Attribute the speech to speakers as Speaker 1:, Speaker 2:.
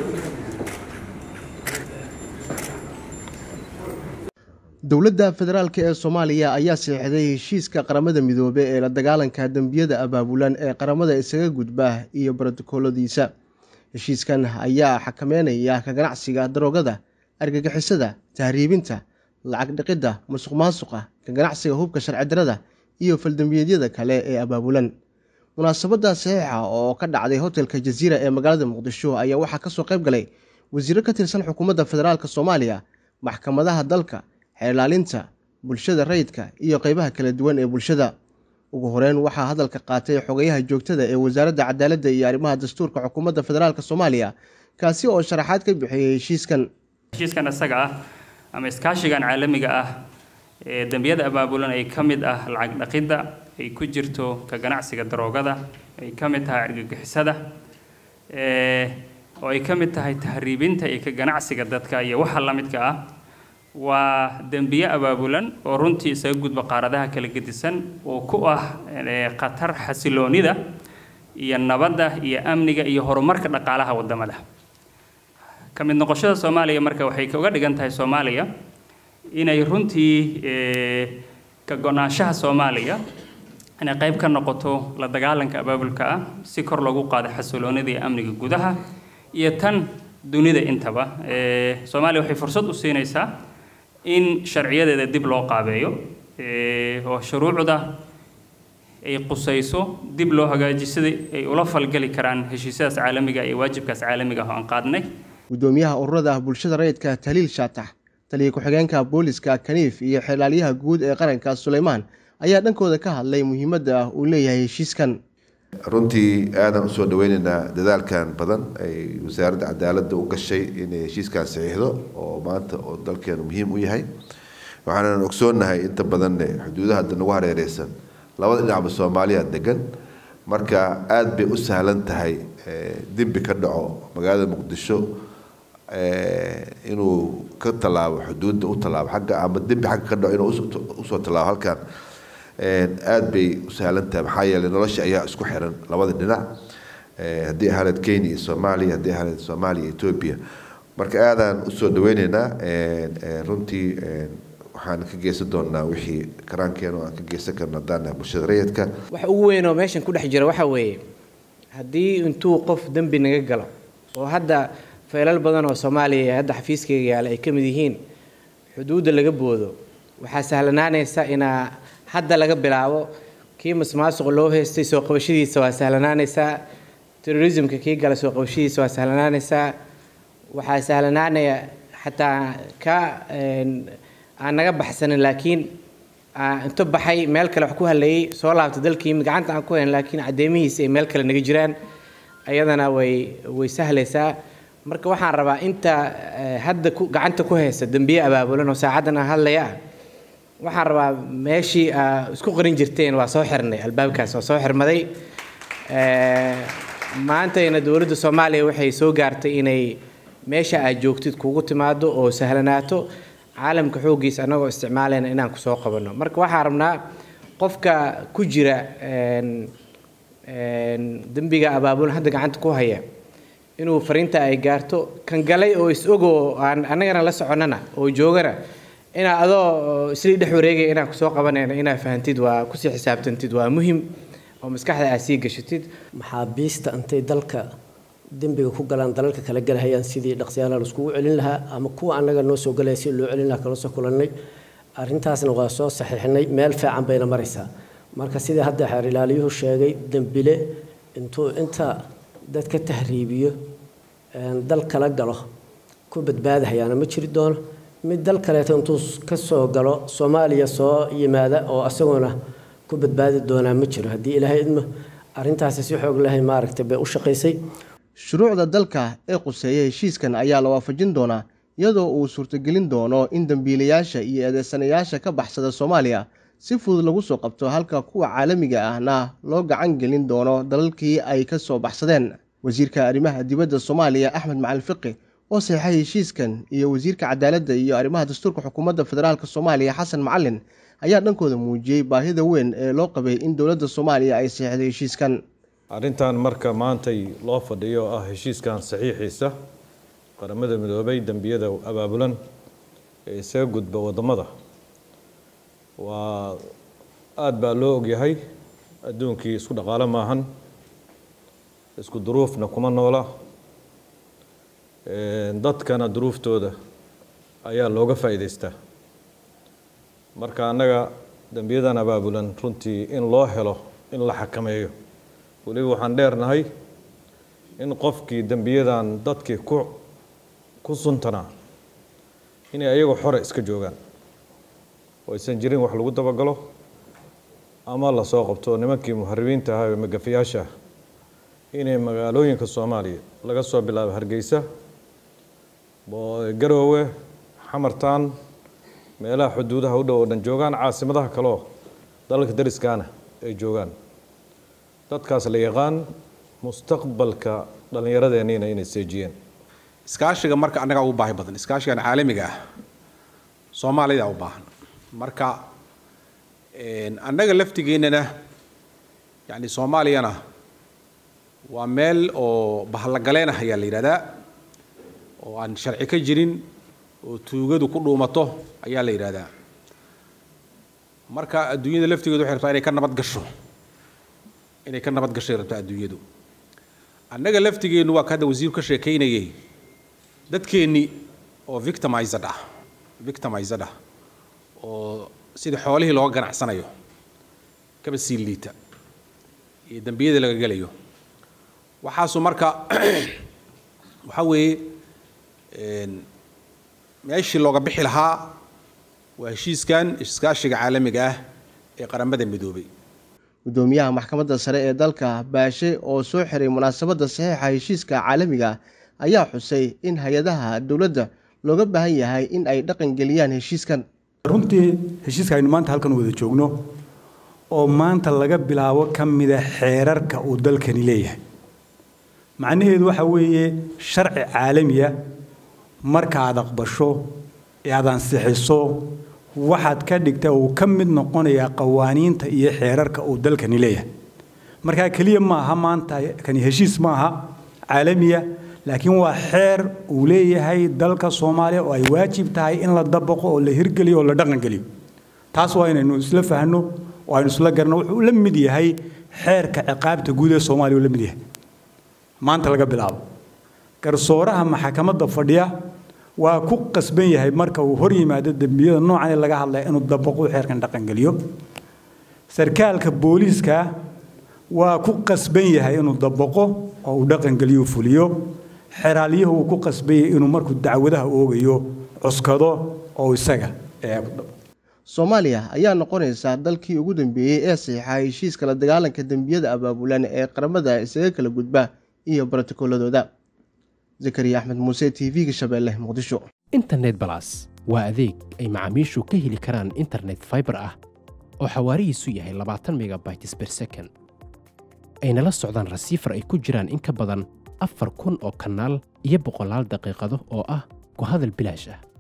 Speaker 1: dowladda federaalk ee soomaaliya ayaa saxiixday heshiiska qaramada midoobe ee la dagaalanka dembiyada abaabulan ee qaramada isaga gudba iyo brotokooladiisa heshiiskan ayaa xakameynaya ka ganacsiga daroogada argagixisada tahriibinta lacag dhiqidda musuq maasuqa ka ganacsiga hubka sharci darada iyo faldembiyeedyada kale ee abaabulan munaasabadda saxiixa oo ka dhacday hotelka jaziira ee magaalada muqdisho ayaa waxaa kasoo qayb galay wasiiro ka tirsan xukuumadda federaalk soomaaliya maxkamadaha dalka xeelaalinta bulshada rayidka iyo qeybaha kala duwan ee bulshada ugu horeyn waxaa hadalka qaatay xogayaha joogtada ee wasaaradda cadaaladda iyo arrimaha dastuurka xukuumadda federaalk soomaaliya kaasi oo sharaxaad ka bixiyey heshiiskan
Speaker 2: heshiiskan isaga ah ama iskaashigan caalamiga ah ee dembiyada abaabulan ay ka mid ah lacag dhaqidda ay ku jirto ka ganacsiga daroogada ay ka mid tahay argagixisada oo ay ka mid tahay tahriibinta iyo ka ganacsiga dadka iyo waxa la midka ah waa dembiye abaabulan oo runtii isaga gudba qaaradaha kala gedisan oo ku ah khatar xasiloonida iyo nabadda iyo amniga iyo horumarka dhaqaalaha wadamada ka mid noqoshada soomaaliya marka waxay uga dhigan tahay soomaaliya inay runtii ka go-naanshaha soomaaliya inay qayb ka noqoto la dagaalanka abaabulka ah si kor loogu qaado xasiloonida iyo amniga gudaha iyo tan dunida intaba soomaaliya waxay fursad u siinaysaa in sharciyadeeda dib loo qaabeeyo oo shuruucda ay qusayso dib loo hagaajiyo sidai ay ula falgeli karaan heshiisyadaas caalamiga iyo waajibkaas caalamiga oo aan qaadnay
Speaker 1: gudoomiyaha ururada bulshada rayidka taliil shaatax taliya ku-xigeenka booliska kaniif iyo xelaalyaha guud ee qaranka suleymaan ayaa dhankooda ka hadlay muhiimadda uu leeyahay heshiiskan
Speaker 3: runtii aadaan usoo dhaweyneynaa dadaalkan badan ay wasaaradda cadaaladda u gashay inay heshiiskan saxiixdo oo maanta oo dalkeenu muhiim u yahay waxaanan ogsoonnahay inta badan xuduudaha hadda nagu hareereysan labada dhinacba soomaaliya degan marka aada bay u sahlan tahay dembi ka dhaco magaalada muqdisho inuu ka tallaabo xuduudda u tallaabo agga ama dembi xagga ka dhaco inuu usoo tallaabo halkan aada bay u sahlan tahay maxaa yeeley nolosha ayaa isku xiran labada dhinac haddii ahaaneed kenya iyo soomaaliya haddii ahaaneed soomaaliya iyo etoobiya marka aadaan usoo dhaweyneynaa runtii waxaan ka geysan doonaa wixii karaankeena oo aan ka geysan karno haddaan nahay bulshada rayidka
Speaker 4: waxa ugu weyn oo meeshan ku dhex jira waxaa weeye haddii intuu qof dembi naga galo oo hadda feelal badan oo soomaaliya ee hadda xafiiskayga yaala ay ka mid yihiin xuduudda laga boodo waxaa sahlanaanaysa inaa hadda laga bilaabo kii masmaasuq loo haystay soo qabashadiisa waa sahlanaanaysaa terrorismka kii gala soo qabashadiisa waa sahlanaanaysaa waxaa sahlanaanaya xataa ka aan naga baxsanin laakiin inta baxay meel kale wax ku haleeyey soo laabtay dalkii gacanta aan ku hayn laakiin caddeemihiisa ay meel kale naga jiraan ayadana way way sahlaysaa marka waxaan rabaa inta hadda gacanta ku haysa dembiye abaabulan oo saacaddan aan hadlaya ah waxaan rabaa meeshii aa isku qarin jirteen waa soo xirnay albaabkaas waa soo xirmaday maantayna dowladda soomaaliya waxay soo gaartay inay meesha aad joogtid kugu timaado oo sahlanaato caalamka xooggiisa annagoo isticmaalayna inaan kusoo qabanno marka waxaan rabnaa qofka ku jira dembiga abaabulan hadda gacanta ku haya inuu fariinta ay gaarto kan galay oo is-ogoo aan annagana la soconnana oo joogana inaa adoo islii dhex wareegaya inaan kusoo qabanayno inaa fahantid waa kusii xisaabtantid waa muhim oo maskaxda aad sii gashatid
Speaker 5: maxaabiista intay dalka dembiga ku galaan dalalka kala galahayaan sidii dhaqsiyaala laiskugu celin lahaa ama kuwa annaga noo soo galaya si loo celin lahaa kala soo kulannay arrintaasna waa soo saxiixnay meel fiican bayna maraysaa marka sidii hadda xeer ilaaliyuhu sheegay dembile intuu inta dad ka tahriibiyo dal kala galo ku badbaadahayaana ma jiri doono mid dal kaleeto intuu ka soo galo soomaaliya soo yimaada oo asaguna ku badbaadi doonaa ma jiro haddii ilaahay idmo arrintaasi si xoog lahay maaragtay bay u shaqaysay
Speaker 1: shuruucda dalka ee quseeya heshiiskan ayaa la waafajin doonaa iyadoo uu suurtagelin doono in dembiilayaasha iyo eedeysanayaasha ka baxsada soomaaliya si fudud lagu soo qabto halka kuwa caalamiga ahna loo gacan gelin doono dalalkii ay ka soo baxsadeen wasiirka arrimaha dibadda soomaaliya axmed macalin fiqi oo saxeixay heshiiskan iyo wasiirka cadaaladda iyo arrimaha dastuurka xukuumadda federaalk soomaaliya xasan macalin ayaa dhankooda muujiyey baahida weyn ee loo qabay in dowladda soomaaliya ay saxiixday heshiiskan
Speaker 6: arrintan marka maantay loo fadhiyo ah heshiiskan saxiixiisa qaramada midoobay dembiyada abaabulan ee isaga gudba waddamada waa aada baa loo ogyahay adduunkii isku dhaqaalo maahan isku duruufna kuma noola dadkana duruuftooda ayaa looga faa'iidaystaa marka annaga dembiyadan abaabulan runtii in loo helo in la xakameeyo weliba waxaan dheernahay in qofkii dembiyadan dadkii ku ku suntanaa inay ayagoo xore iska joogaan oo aysan jirin wax lagu dabagalo ama lasoo qabto nimankii muharibiinta ahaa ee magafayaasha inay magaalooyinka soomaaliya laga soo bilaabo hargeysa garoowe xamartaan meelaha xuduudaha u dhow oo dhan joogaan caasimadaha kaleo dalalka dariskaana ay joogaan dadkaas la yaqaan mustaqbalka dhallinyaradeenniina inay seejiyeen
Speaker 7: iskaashiga marka annagaa ugu baahi badan iskaashigan caalamiga ah soomaalida u baahan marka annaga laftigeennana yani soomaaliyana waa meel oo bahallagaleen ah ayaa la yidhahdaa oo aan sharci ka jirin oo tuugadu ku dhuumato ayaa la yidhahdaa marka adduunyada laftigeedu waxay rabtaa inay ka nabad gasho inay ka nabad gashay rabtaa adduunyadu annaga laftigeennu waa ka hadda wasiiru ka sheekaynayay dadkeennii oo victimized ah victimized ah oo sida xoolihii looga ganacsanayo kaba sii liita iyo dembiyada laga gelayo waxaasu marka waxaa weeye meeshii looga bixi lahaa waa heshiiskan iskaashiga caalamiga ah ee qaramada midoobay
Speaker 1: gudoomiyaha maxkamadda sare ee dalka baashe oo soo xiray munaasabadda saxiixa heshiiska caalamiga ayaa xusay in hay-adaha dowladda looga baahan yahay in ay dhaqan geliyaan heshiiskan
Speaker 8: runtii heshiiska aynu maanta halkan wada joogno oo maanta laga bilaabo ka mida xeerarka uu dalkani leeyahay macnaheedu waxa weeye sharci caalamiya markaad aqbasho ee aad ansixiso waxaad ka dhigta uu ka mid noqonayaa qawaaniinta iyo xeerarka uu dalkani leeyahay markaa keliya ma aha maanta kani heshiis ma aha caalamiya laakiin waa xeer uu leeyahay dalka soomaaliya oo ay waajib tahay in la dabaqo oo la hirgeliyo oo la dhaqangeliyo taas waa inaynu isla fahno oo aynu isla garno wuxuu la mid yahay xeerka ciqaabta guud ee soomaaliya uu la mid yahay maanta laga bilaabo garsooraha maxkamadda fadhiya waa ku qasban yahay marka uu hor yimaado dembiyada noocan ee laga hadlaya inuu dabaqo xeerkan dhaqangeliyo sarkaalka booliiska waa ku qasban yahay inuu dabaqo oo uu dhaqangeliyo fuliyo xeraalyahu uu ku qasban yahay inuu markuu dacwadaha oogayo cuskado oo isaga
Speaker 1: soomaaliya ayaa noqonaysa dalkii ugu dambeeyey ee saxiixa heshiiska la dagaalanka dembiyada abaabulan ee qaramada isaga kala gudba iyo brotokoladooda zakariya axmed muuse t v-ga shabeelle muqdisho
Speaker 9: internet balas waa adeeg ay macaamiishu ka heli karaan internet faibar ah oo xawaarihiisu yahay labaatan megabytes ber second ayna la socdaan rasiifar ay ku jiraan in ka badan afar kun oo kanaal iyo boqolaal daqiiqado oo ah ku hadal bilaash ah